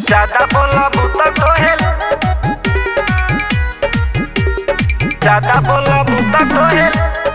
ज्यादा बोला बूता तोहेल ज्यादा बोला बूता तोहेल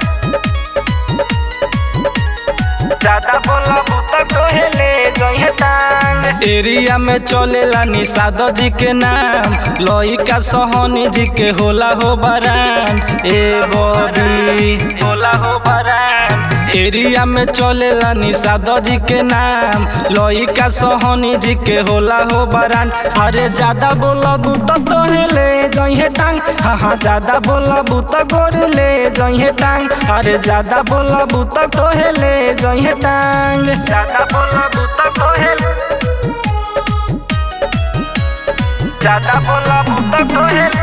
ज्यादा बोला बूता तोहेले जइहे टांग एरिया में चलेला निषाद जी के नाम लइका सोहनी जी के होला हो बरान ए बबी बोला हो बरान एरिया में चलेला निषाद जी के नाम लइका सोहनी जी के होला हो बरान अरे ज्यादा बोलबू तो तोहेले जइहे टांग हाँ हाँ ज्यादा बोलबू तो गोरले जइहे टांग अरे ज्यादा बोलबू तो तोहेले जइहे टांग ज्यादा बोला बूता तोहेल ज्यादा बोला बूता तोहेल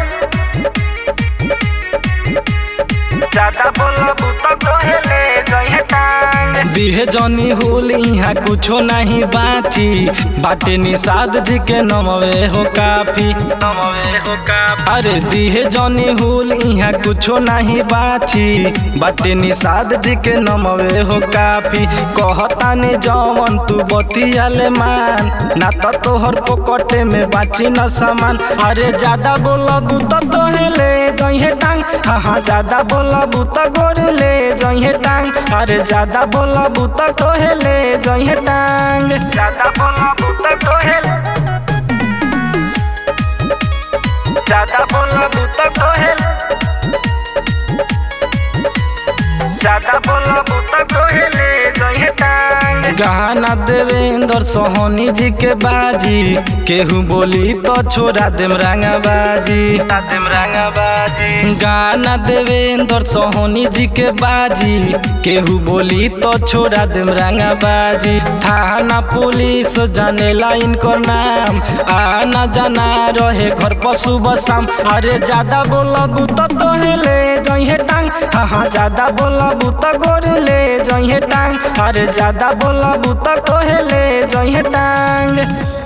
ज्यादा बोला बूता तोहेले जइहे टांग दिहे जनी हुल यहाँ कुछो नहीं बाची बाटे निषाद जी के नमवे हो काफी नमवे हो का अरे दिहे जनी हुल यहाँ कुछो नहीं बाची बाटे निषाद जी के नमवे हो काफी कहता ने जवन तू बतियाले मान ना तो तोहर पोकटे में बाची न सामान अरे ज्यादा बोलबू तो तोहेले जइहे टांग हाँ हाँ ज्यादा बोलबू तो गोरले जइहे टांग अरे ज्यादा बोलबू तो तोहेले जइहे टांग ज्यादा बोला बूता तोहेल ज्यादा बोला बूता तोहेल ज्यादा बोला बूता तोहेले जइहे टांग गाना देवेंद्र सोहनी जी के बाजी केहू बोली तो छोड़ा देम रंगा बाजी तादिम रंगबाजी गाना देवेंद्र सोहनी जी के बाजी केहू बोली तो छोड़ा देम रंगा बाजी थाना पुलिस जानेला इनकर नाम आना जाना रहे घर पर सुबह शाम अरे ज्यादा बोलबू तो तोहेले जइहे टांग हाँ हाँ ज्यादा बोलबू तो गोरले जइहे टांग अरे ज्यादा बोलबू तो तोहेले जइहे टांग